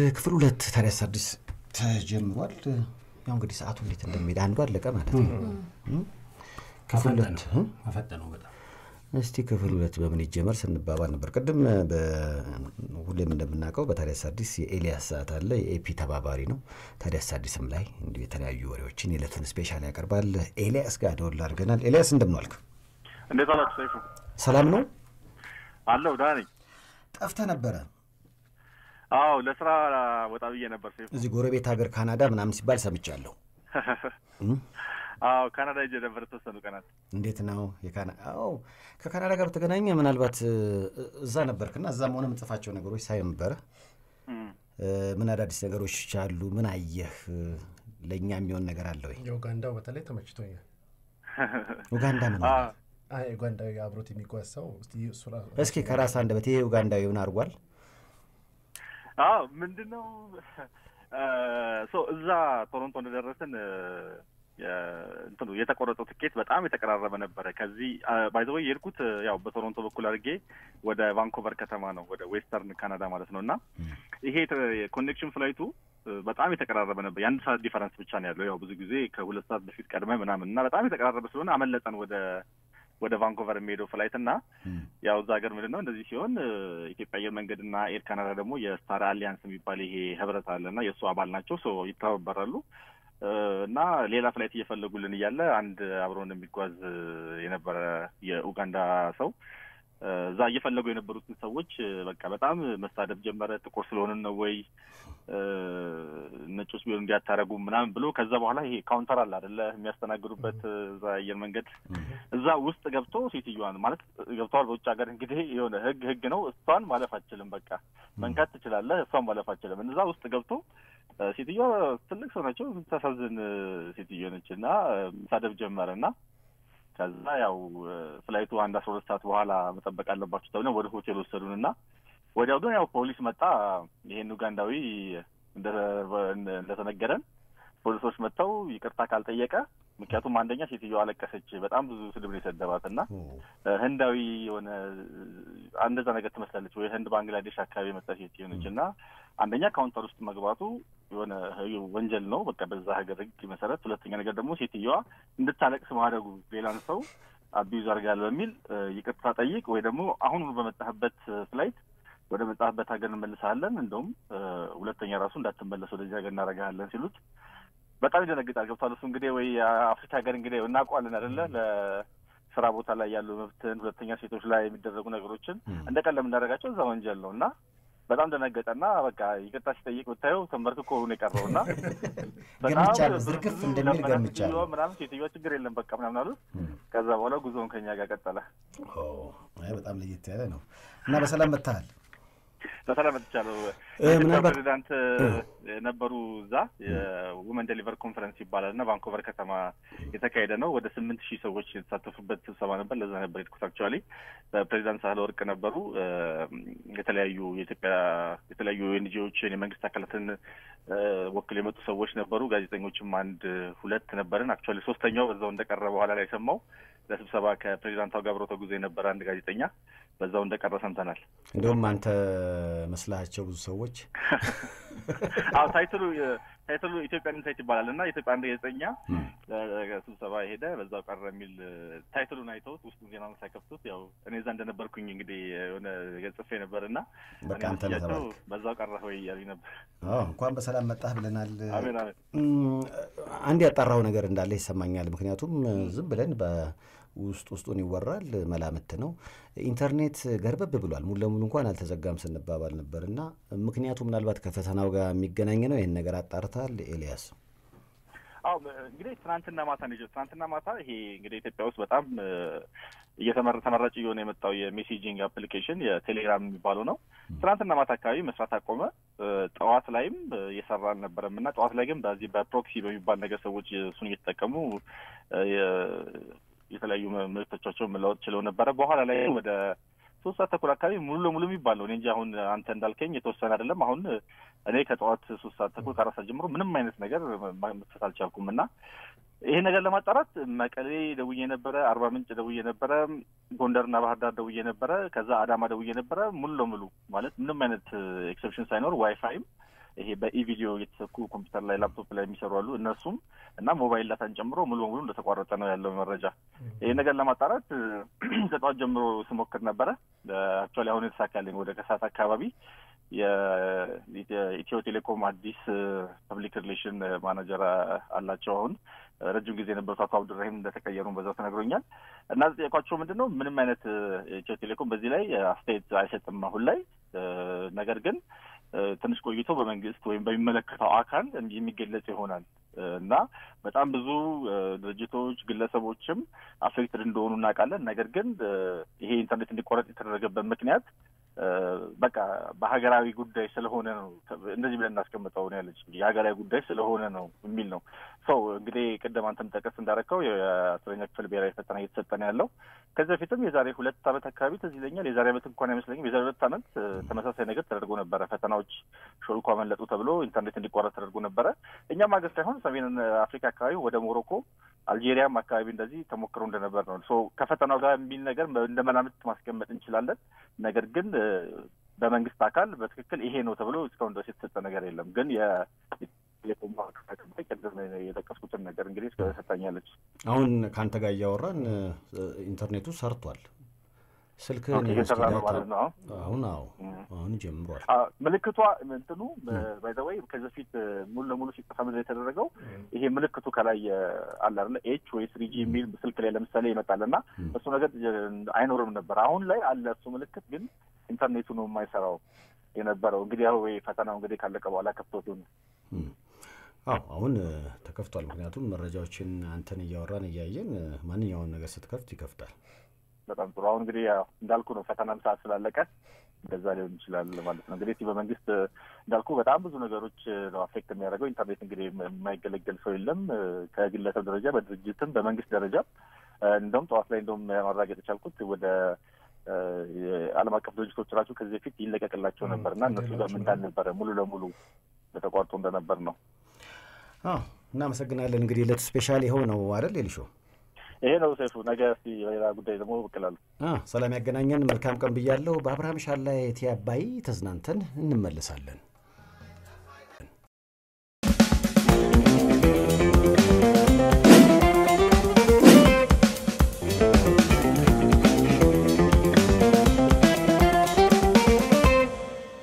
ክፍል ሁለት ታዲያስ አዲስ ተጀምሯል። ያው እንግዲህ ሰዓቱ እንዴት እንደሚሄድ አንዱ አለቀ ማለት ነው። ክፍል ሁለት መፈጠነው በጣም እስቲ ክፍል ሁለት በምን ይጀመር ስንባባል ነበር። ቅድም ሁሌም እንደምናውቀው በታዲያስ አዲስ የኤልያስ ሰዓት አለ። የኤፒ ተባባሪ ነው። ታዲያስ አዲስም ላይ እንዲሁ የተለያዩ ወሬዎችን የዕለትን ስፔሻል ያቀርባል። ኤልያስ ጋር ደወል አድርገናል። ኤልያስ እንደምን ዋልክ? እንዴት አላችሁ? ሰይፉ ሰላም ነው? አለሁ ደህና ነኝ። ጠፍተህ ነበረ። አዎ ለስራ ወጣ ብዬ ነበር ሰይፉ። እዚህ ጎረቤት ሀገር ካናዳ ምናምን ሲባል ሰምቻለሁ። አዎ ካናዳ ሄጄ ነበር የተወሰኑ ቀናት። እንዴት ነው የካና አዎ ከካናዳ ጋር በተገናኘ ምናልባት እዛ ነበርክና እዛም ሆነ የምጽፋቸው ነገሮች ሳይ ነበረ። ምን አዳዲስ ነገሮች አሉ? ምን አየህ? ለእኛ የሚሆን ነገር አለ ወይ? የኡጋንዳው በተለይ ተመችቶኛል። ኡጋንዳ ምን አለ? አይ ኡጋንዳዊ አብሮት የሚጓዝ ሰው እስቲ እሱ ራሱ እስኪ ከራስ አንደበት ይሄ ኡጋንዳዊ ምን አድርጓል? አዎ ምንድን ነው እዛ ቶሮንቶ እንደደረስን እንትኑ የተቆረጠው ትኬት በጣም የተቀራረበ ነበረ። ከዚህ ባይዘወይ የሄድኩት ያው በቶሮንቶ በኩል አድርጌ ወደ ቫንኮቨር ከተማ ነው፣ ወደ ዌስተርን ካናዳ ማለት ነው። እና ይሄ ኮኔክሽን ፍላይቱ በጣም የተቀራረበ ነበር። የአንድ ሰዓት ዲፈረንስ ብቻ ነው ያለው። ያው ብዙ ጊዜ ከሁለት ሰዓት በፊት ቀድመ ምናምን እና በጣም የተቀራረበ ስለሆነ አመለጠን ወደ ወደ ቫንኮቨር የሚሄደው ፍላይት እና ያው እዛ ሀገር ምንድን ነው እንደዚህ ሲሆን ኢትዮጵያ አየር መንገድ እና ኤር ካናዳ ደግሞ የስታር አሊያንስ የሚባል ይሄ ህብረት አለ እና የእሱ አባል ናቸው። ሶ ይተባበራሉ እና ሌላ ፍላይት እየፈለጉልን እያለ አንድ አብሮን የሚጓዝ የነበረ የኡጋንዳ ሰው እዛ እየፈለጉ የነበሩትን ሰዎች በቃ በጣም መሳደብ ጀመረ። ጥቁር ስለሆንን ነው ወይ ነጮች ቢሆን እንዲያታረጉ ምናምን ብሎ ከዛ በኋላ ይሄ ካውንተር አለ አደለ የሚያስተናግዱበት እዛ አየር መንገድ እዛ ውስጥ ገብቶ ሴትዮዋን ማለት ገብተዋል። በውጭ ሀገር እንግዲህ የሆነ ህግ ህግ ነው። እሷን ማለፍ አችልም። በቃ መንካት ትችላለህ፣ እሷን ማለፍ አችልም። እዛ ውስጥ ገብቶ ሴትዮዋ ትልቅ ሰው ናቸው። የምታሳዝን ሴትዮ ነች እና መሳደብ ጀመረ እና ከዛ ያው ፍላይቱ አንድ አስራ ሁለት ሰዓት በኋላ መጠበቅ አለባችሁ ተብለን ወደ ሆቴል ወሰዱን እና ወዲያው ግን ያው ፖሊስ መጣ። ይሄን ኡጋንዳዊ እንደተነገረን ፖሊሶች መጥተው ይቅርታ ካልጠየቀ ምክንያቱም አንደኛ ሴትዮዋ አለቀሰች። በጣም ብዙ ስድብ ነው የሰደባት እና ህንዳዊ የሆነ እንደዛ ነገር ትመስላለች ወይ ህንድ ባንግላዴሽ አካባቢ የመጣ ሴት የሆነች እና አንደኛ ካውንተር ውስጥ መግባቱ የሆነ ወንጀል ነው በቃ በዛ ሀገር ህግ መሰረት። ሁለተኛ ነገር ደግሞ ሴትዮዋ እንድታለቅስ ማድረጉ ሌላን ሰው አቢዩዝ አድርጋል በሚል ይቅርታ ጠይቅ ወይ ደግሞ አሁኑ በመጣህበት ፍላይት ወደ መጣህበት ሀገር እንመልስሃለን፣ እንደውም ሁለተኛ ራሱ እንዳትመለስ ወደዚህ ሀገር እናደርግሃለን ሲሉት በጣም ይደነግጣል። ገብቷል። እሱ እንግዲህ ወይ አፍሪካ ሀገር እንግዲህ እናውቀዋለን አይደለ ለስራ ቦታ ላይ ያሉ መብትን፣ ሁለተኛ ሴቶች ላይ የሚደረጉ ነገሮችን እንደ ቀለም እንዳደረጋቸው እዛ ወንጀል ነው እና በጣም ደነገጠና በቃ ይቅርታ ሲጠይቅ ብታየው ተንበርክኮ ነው የቀረው እና ገምቻለሁ፣ ዝርግፍ እንደሚል ገምቻለሁ ምናምን ሴትዮዋ ችግር የለም በቃ ምናምን አሉት። ከዛ በኋላ ጉዞውን ከኛ ጋር ቀጠለ። በጣም ለየት ያለ ነው እና በሰላም መጥተሃል? በሰላም መጥቻለሁ። ምናልባት ፕሬዚዳንት ነበሩ እዛ የውመን ዴሊቨር ኮንፈረንስ ይባላል እና ቫንኮቨር ከተማ የተካሄደ ነው። ወደ ስምንት ሺህ ሰዎች የተሳተፉበት ስብሰባ ነበር። ለዛ ነበር የሄድኩት። አክቹዋሊ ፕሬዚዳንት ሳህለ ወርቅ ነበሩ። የተለያዩ የኢትዮጵያ የተለያዩ ኤንጂኦዎችን የመንግስት አካላትን ወክል የመጡ ሰዎች ነበሩ። ጋዜጠኞችም አንድ ሁለት ነበርን። አክቹዋሊ ሶስተኛው በዛው እንደቀረ በኋላ ላይ ሰማው ለስብሰባ ከፕሬዚዳንቷ ጋር አብሮ ተጉዞ የነበረ አንድ ጋዜጠኛ በዛው እንደቀረ ሰምተናል። እንዲሁም አንተ መስላቸው ብዙ ሰዎች አዎ ታይትሉ ታይትሉ ኢትዮጵያን ኢንሳይት ይባላል እና ኢትዮጵያ አንድ ጋዜጠኛ ስብሰባ ሄደ በዛው ቀረ የሚል ታይትሉን አይተውት ውስጡ ዜናውን ሳይከፍቱት ያው እኔ እዛ እንደነበርኩኝ እንግዲህ የሆነ ጽፌ ነበር እና በቃ አንተ ነህ ተባልክ። በዛው ቀረ ወይ እያሉኝ ነበር። እንኳን በሰላም መጣህ ብለናል። አሜን አሜን። አንድ ያጣራው ነገር እንዳለ ይሰማኛል። ምክንያቱም ዝም ብለን ውስጥ ውስጡን ይወራል፣ መላምት ነው። ኢንተርኔት ገርበብ ብሏል። ሙሉ ለሙሉ እንኳን አልተዘጋም ስንባባል ነበር እና ምክንያቱ ምናልባት ከፈተናው ጋር የሚገናኝ ነው። ይህን ነገር አጣርታል ኤልያስ? አዎ እንግዲህ ትናንትና ማታ ነው ትናንትና ማታ ይሄ እንግዲህ ኢትዮጵያ ውስጥ በጣም እየተመረ ተመራጭ እየሆነ የመጣው የሜሴጂንግ አፕሊኬሽን የቴሌግራም የሚባለው ነው። ትናንትና ማታ አካባቢ መስራት አቆመ። ጠዋት ላይም እየሰራ አልነበረም እና ጠዋት ላይ ግን በዚህ በፕሮክሲ በሚባል ነገር ሰዎች እሱን እየተጠቀሙ የተለያዩ መልእክቶቻቸውን መለወጥ ችለው ነበረ። በኋላ ላይ ወደ ሶስት ሰዓት ተኩል አካባቢ ሙሉ ለሙሉ የሚባል ነው። እኔ እንጂ አሁን አንተ እንዳልከኝ የተወሰነ አይደለም። አሁን እኔ ከጠዋት ሶስት ሰዓት ተኩል ከአራት ሰዓት ጀምሮ ምንም አይነት ነገር መክፈት አልቻልኩም እና ይሄ ነገር ለማጣራት መቀሌ ደውዬ ነበረ፣ አርባ ምንጭ ደውዬ ነበረ፣ ጎንደርና ባህር ዳር ደውዬ ነበረ፣ ከዛ አዳማ ደውዬ ነበረ። ሙሉ ለሙሉ ማለት ምንም አይነት ኤክሰፕሽን ሳይኖር ዋይፋይም ይሄ በኢቪዲዮ የተሰኩ ኮምፒውተር ላይ ላፕቶፕ ላይ የሚሰሩ አሉ። እነሱም እና ሞባይል ዳታን ጨምሮ ሙሉ በሙሉ እንደተቋረጠ ነው ያለው መረጃ። ይህ ነገር ለማጣራት ከጠዋት ጀምሮ ስሞክር ነበረ። አክቹዋሊ አሁን የተሳካልኝ ወደ ከሰዓት አካባቢ የኢትዮ ቴሌኮም አዲስ ፐብሊክ ሪሌሽን ማናጀር አላቸው። አሁን ረጅም ጊዜ የነበሩት አቶ አብዱራሂም እንደተቀየሩ በዛው ተነግሮኛል። እና ጠየቋቸው ምንድን ነው ምንም አይነት ኢትዮ ቴሌኮም በዚህ ላይ አስተያየት አይሰጥም አሁን ላይ ነገር ግን ትንሽ ቆይቶ በመንግስት ወይም በሚመለከተው አካል የሚገለጽ ይሆናል እና በጣም ብዙ ድርጅቶች ግለሰቦችም አፌክትድ እንደሆኑ እናውቃለን። ነገር ግን ይሄ ኢንተርኔት እንዲቋረጥ የተደረገበት ምክንያት በቃ በሀገራዊ ጉዳይ ስለሆነ ነው። እንደዚህ ብለን እናስቀምጠው ነው ያለች የሀገራዊ ጉዳይ ስለሆነ ነው የሚል ነው። ሰው እንግዲህ ቅድም አንተም ጠቀስ እንዳረከው የአስረኛ ክፍል ብሔራዊ ፈተና እየተሰጠ ነው ያለው። ከዚህ በፊትም የዛሬ ሁለት ዓመት አካባቢ ትዝ ይለኛል። የዛሬ ዓመት እንኳን አይመስለኝም። የዛሬ ሁለት ዓመት ተመሳሳይ ነገር ተደርጎ ነበረ። ፈተናዎች ሾልኮ አመለጡ ተብሎ ኢንተርኔት እንዲቋረጥ ተደርጎ ነበረ። እኛም ሀገር ሳይሆን ሰሜን አፍሪካ አካባቢ ወደ ሞሮኮ አልጄሪያም አካባቢ እንደዚህ ተሞክሮ እንደነበር ነው። ሶ ከፈተናው ጋር የሚል ነገር እንደ መላምት ማስቀመጥ እንችላለን። ነገር ግን በመንግስት አካል በትክክል ይሄ ነው ተብሎ እስካሁን ድረስ የተሰጠ ነገር የለም። ግን የቴሌኮም ቅድም የጠቀስኩትን ነገር እንግዲህ ሰጣኛለች። አሁን ከአንተ ጋር እያወራን ኢንተርኔቱ ሰርቷል። ስልክህን እየሰራ ነው ማለት ነው። አሁን አዎ አሁን ጀምሯል። ምልክቷ እንትኑ ባይዘወይ ከዚህ በፊት ሙሉ ለሙሉ ሲጠፋ ምንድን የተደረገው ይሄ ምልክቱ ከላይ አለ አይደለ ኤች ወይ ስሪጂ የሚል ስልክ ላይ ለምሳሌ ይመጣል እና እሱ ነገር አይኖርም ነበር። አሁን ላይ አለ እሱ ምልክት፣ ግን ኢንተርኔቱ ነው የማይሰራው የነበረው። እንግዲህ ያው ወይ ፈተናው እንግዲህ ካለቀ በኋላ ከፍቶት ነው። አዎ አሁን ተከፍቷል። ምክንያቱም መረጃዎችን አንተን እያወራን እያየን ማንኛውን ነገር ስትከፍት ይከፍታል። በጣም ጥሩ። አሁን እንግዲህ እንዳልኩ ነው ፈተናም ሰዓት ስላለቀ እንደዛ ሊሆን ይችላል ማለት ነው። እንግዲህ በመንግስት እንዳልኩ በጣም ብዙ ነገሮች ነው አፌክት የሚያደርገው። ኢንተርኔት እንግዲህ የማይገለገል ሰው የለም ከግለሰብ ደረጃ በድርጅትም በመንግስት ደረጃ እንደውም ጠዋት ላይ እንደውም ማረጋገጥ የቻልኩት ወደ የዓለም አቀፍ ድርጅቶች ራሱ ከዚህ በፊት ይለቀቅላቸው ነበር እና እነሱ ጋር ምን እንዳልነበረ ሙሉ ለሙሉ ተቋርጦ እንደነበር ነው። አዎ እናመሰግናለን። እንግዲህ ዕለቱ ስፔሻል ይኸው ነው አይደል የልሾ ይሄ ነው ሰይፉ። ነገ እስኪ በሌላ ጉዳይ ደግሞ ብቅ እላለሁ። ሰላም ያገናኘን። መልካም ቀን ብያለሁ። በአብርሃም ሻላ የቲ አባይ ተዝናንተን እንመለሳለን።